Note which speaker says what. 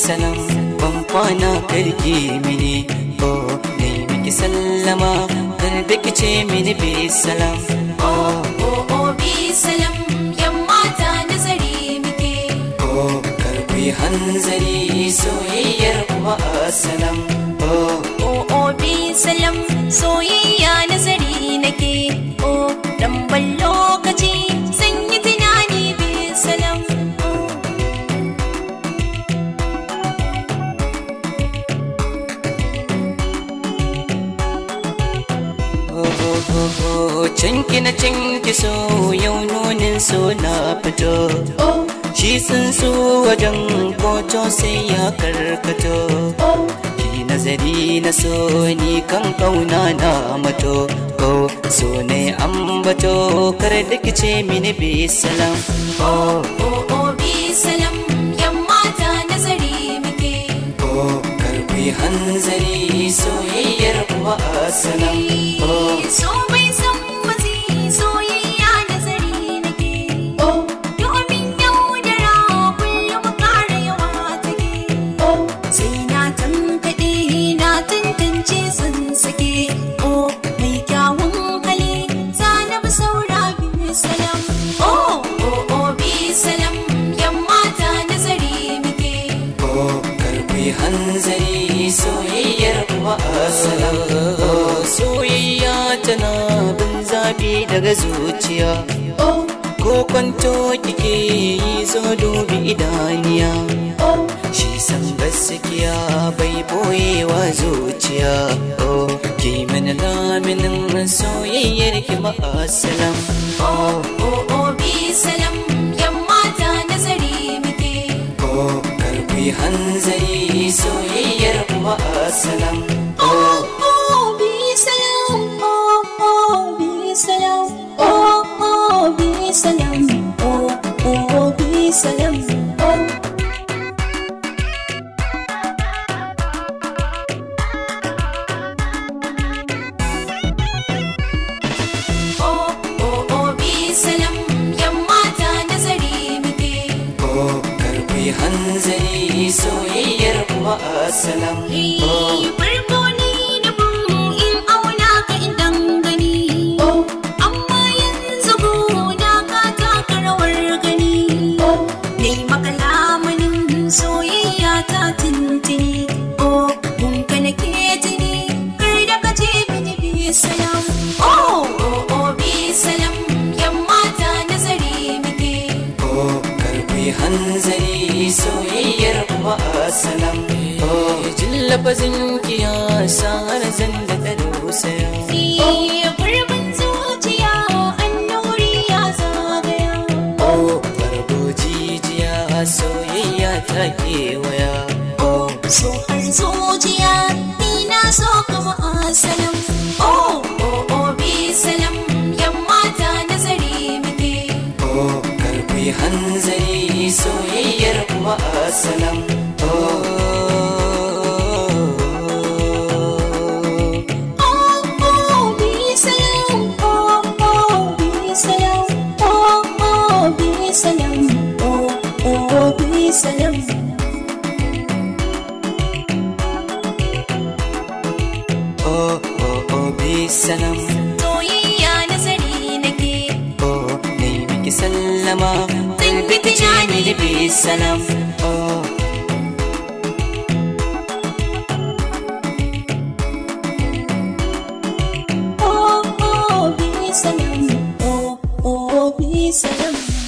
Speaker 1: salam ban kwana karki mini oh dai miki sallama kar da kice mini bi salam oh
Speaker 2: o bi salam yan mata nazari muke
Speaker 1: oh karbi hanzari soyayyar kuma salam oh
Speaker 2: o bi salam soyayya nazari nake o dan ban lokaci zan yi tunani bi salam
Speaker 1: Canki na canki so yau nunin so na fito Shi sun so wajen koto sai ya karkato Ki nazari na so ni kan kauna na mato Ko so ne ambato kar da kice mini bi salam Oh
Speaker 2: o bi salam yan mata nazari muke
Speaker 1: oh karbi hanzari soyayyar kuma salam Oh
Speaker 2: so bai san mazi soyayya nazari nake domin yaudara kullum ƙara yawa take sai na tankaɗe na tantance sun sake o mai kyawun hali zanab saura bi salam o o bi salam yan mata nazari muke
Speaker 1: Oh, karbi hanzari soyayyar kuma salam Oh, soyayya tana bin zafi daga zuciya Ko kwanto kike yi zo dubi idaniya Shi san gaskiya bai boyewa zuciya Oh, ki mana laminin soyayyar ki salam Oh,
Speaker 2: o bi salam yan mata nazari muke
Speaker 1: oh, karbi hanzari soyayyar kuma salam
Speaker 2: Oh, oh, be salam. Oh, oh, be salam. Oh, oh, be salam. Oh, oh, be salam. Oh. Oh, oh, oh, be salam. Yan mata nazari muke.
Speaker 1: Oh, karbi hanzari soyayyar kuma salam Oh,
Speaker 2: farko ni nufin in auna ka in dangane amma yanzu gona ka taka rawar gani nai maka lamanin soyayya ta tintini oh kun ka nake jini kar da ka ce mini bi salam oh oh oh bi salam yan mata nazari muke
Speaker 1: oh, karbi hanzari soyayyar kuma salam Oh, jin lafazin kiyasa har zan da ta dosaya
Speaker 2: Iya gurbin zuciya annuri ya zagaya
Speaker 1: Oh, farko jijiya soyayya ta kewaya Oh,
Speaker 2: so har zuciya ni na so kama asalam oh oh oh bi salam yan mata nazari muke
Speaker 1: oh, karbi hanzari soyayyar kuma salam Oh,
Speaker 2: oh oh bi salam oh oh bi salam oh oh bi salam oh oh bi salam
Speaker 1: oh, oh, oh, bi salam
Speaker 2: soyayya nazari nake
Speaker 1: Oh, nai miki sallama
Speaker 2: Zan yi
Speaker 1: Karbi ce
Speaker 2: tunani.
Speaker 1: mini bi salam Oh,
Speaker 2: oh oh bi salam oh oh bi salam